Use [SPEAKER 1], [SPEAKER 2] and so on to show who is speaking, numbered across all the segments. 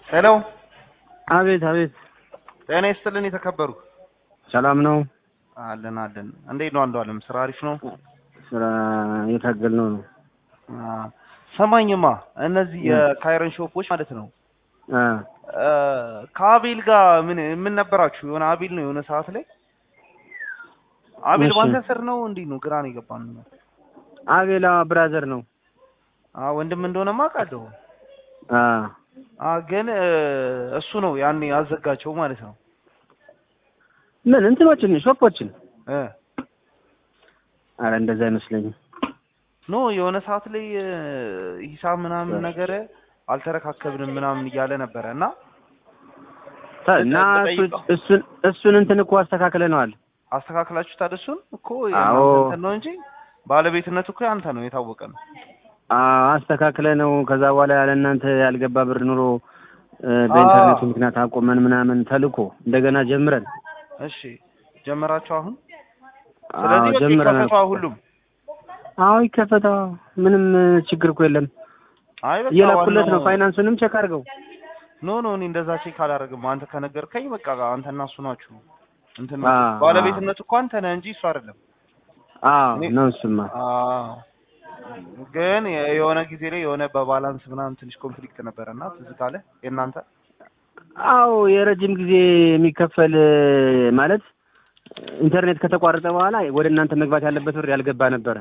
[SPEAKER 1] ሄሎ
[SPEAKER 2] አቤት አቤት፣
[SPEAKER 1] ጤና ይስጥልን የተከበሩ።
[SPEAKER 2] ሰላም ነው?
[SPEAKER 1] አለን አለን። እንዴት ነው አንዱ አለም? ስራ አሪፍ ነው?
[SPEAKER 2] ስራ እየታገል ነው ነው።
[SPEAKER 1] አ፣ ሰማኝማ እነዚህ የካይረን ሾፖች ማለት ነው
[SPEAKER 2] አ
[SPEAKER 1] አ፣ ከአቤል ጋር ምን ምን ነበራችሁ? የሆነ አቤል ነው የሆነ ሰዓት ላይ አቤል
[SPEAKER 2] እሺ።
[SPEAKER 1] ባንተ ስር ነው እንዴ? ነው ግራ ነው የገባን።
[SPEAKER 2] አቤላ ብራዘር ነው።
[SPEAKER 1] አ ወንድም እንደሆነ ማውቃለሁ።
[SPEAKER 2] አ
[SPEAKER 1] አ ግን እ፣ እሱ ነው ያኔ ያዘጋቸው ማለት ነው
[SPEAKER 2] ምን እንትኖችን ሾፖችን?
[SPEAKER 1] እ
[SPEAKER 2] አረ እንደዛ አይመስለኝም።
[SPEAKER 1] ኖ የሆነ ሰዓት ላይ እ፣ ሂሳብ ምናምን ነገር አልተረካከብንም ምናምን እያለ ነበረ እና
[SPEAKER 2] እና እሱ- እሱን እሱን እንትን እኮ አስተካክለነዋል።
[SPEAKER 1] አስተካክላችሁ ታደሱን እኮ
[SPEAKER 2] አዎ።
[SPEAKER 1] የእናንተ እንትን ነው እንጂ ባለቤትነቱ እኮ ያንተ ነው የታወቀ ነው።
[SPEAKER 2] አ አስተካክለ ነው። ከዛ በኋላ ያለ እናንተ ያልገባ ብር ኑሮ እ፣ በኢንተርኔቱ ምክንያት አቆመን ምናምን ተልኮ እንደገና ጀምረን
[SPEAKER 1] እሺ ጀመራችሁ አሁን?
[SPEAKER 2] አዎ
[SPEAKER 1] ስለዚህ በቃ
[SPEAKER 2] ጀምረናል።
[SPEAKER 1] ይከፈቷ ሁሉም።
[SPEAKER 2] አዎ ይከፈታ። ምንም ችግር እኮ የለም።
[SPEAKER 1] አይ በቃ
[SPEAKER 2] እየላኩለት ነው።
[SPEAKER 1] ዋናው-
[SPEAKER 2] ፋይናንሱንም ቼክ አድርገው።
[SPEAKER 1] ኖ ኖ እኔ እንደዛ ቼክ አላደርግም። አንተ ከነገርከኝ በቃ አንተና እሱ ናችሁ እንትን
[SPEAKER 2] አ፣
[SPEAKER 1] ባለቤትነቱ እኮ አንተ ነህ እንጂ እሱ አይደለም።
[SPEAKER 2] አዎ
[SPEAKER 1] እኔ-
[SPEAKER 2] ነው እሱማ።
[SPEAKER 1] አዎ ግን የ- የሆነ ጊዜ ላይ የሆነ በባላንስ ምናምን ትንሽ ኮንፍሊክት ነበረና ትዝ ካለ የእናንተ
[SPEAKER 2] አዎ የረጅም ጊዜ የሚከፈል ማለት ኢንተርኔት ከተቋረጠ በኋላ ወደ እናንተ መግባት ያለበት ብር ያልገባ ነበረ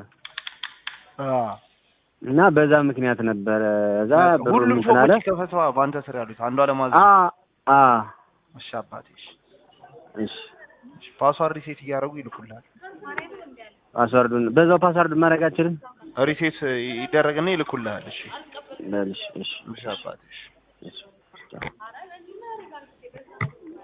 [SPEAKER 2] እና በዛ ምክንያት ነበረ። እዛ ብሩን
[SPEAKER 1] ሁሉም
[SPEAKER 2] እንትን አለ።
[SPEAKER 1] ሰዎች ከፈቷ በአንተ ስር ያሉት አንዷ ለማዝ
[SPEAKER 2] አ አ
[SPEAKER 1] እሺ አባቴ እሺ
[SPEAKER 2] እሺ
[SPEAKER 1] እሺ ፓስዋርድ ሪሴት እያደረጉ ይልኩልሃል።
[SPEAKER 2] ፓስዋርዱን በዛው ፓስዋርድ ማድረግ አችልም።
[SPEAKER 1] ሪሴት ይደረግና ይልኩልሃል። እሺ
[SPEAKER 2] በል እሺ እሺ
[SPEAKER 1] እሺ አባቴ እሺ
[SPEAKER 2] እሺ